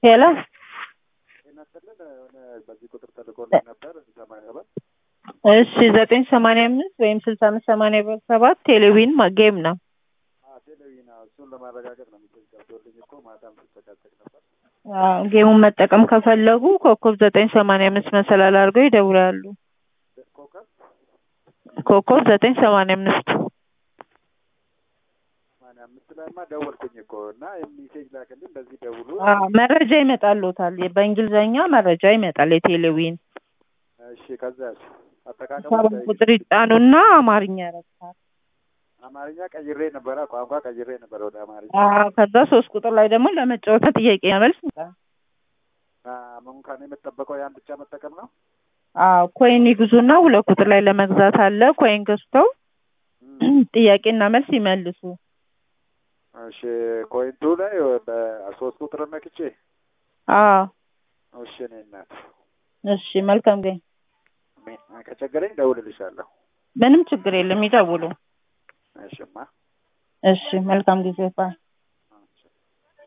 ሄሎ ጤና ይስጥልን የሆነ በዚህ ቁጥር ተልኮልን ነበር ሰማንያ ሰባት እሺ ዘጠኝ ሰማንያ አምስት ወይም ስልሳ አምስት ሰማንያ ሰባት ቴሌቪዥን ጌም ነው። ቴሌቪዥን እሱን ለማረጋገጥ ነው ሚሴጅ ገብቶልኝ እኮ ማታም ስጨቃጨቅ ነበር። አዎ፣ ጌሙን መጠቀም ከፈለጉ ኮከብ ዘጠኝ ሰማንያ አምስት መሰላል አድርገው ይደውላሉ። ኮከብ ኮከብ ዘጠኝ ሰማንያ አምስት ሰማንያ አምስት ላይማ ደወልኩኝ እኮ እና ሚሴጅ ላክልኝ በዚህ ደውሉ። አዎ፣ መረጃ ይመጣልዎታል። በእንግሊዝኛ መረጃ ይመጣል። የቴሌቪዥን እሺ ከዛስ አጠቃቀሙ ሰባት ቁጥር ይጫኑና አማርኛ ያረግታል። አማርኛ ቀይሬ ነበረ ቋንቋ ቀይሬ ነበረ ወደ አማርኛ። አዎ፣ ከዛ ሶስት ቁጥር ላይ ደግሞ ለመጫወቻ ጥያቄ መልስ ይመጣል። አሁን ከኔ የምጠበቀው ያን ብቻ መጠቀም ነው። አዎ ኮይን ይግዙና ሁለት ቁጥር ላይ ለመግዛት አለ። ኮይን ገዝተው ጥያቄና መልስ ይመልሱ። እሺ ኮይንቱ ላይ በሶስት ቁጥር ነክቼ አዎ እሺ እኔ እናት እሺ፣ መልካም ጊዜ። ከቸገረኝ ደውልልሻለሁ። ምንም ችግር የለም፣ ይደውሉ። እሽማ እሺ፣ መልካም ጊዜ ባይ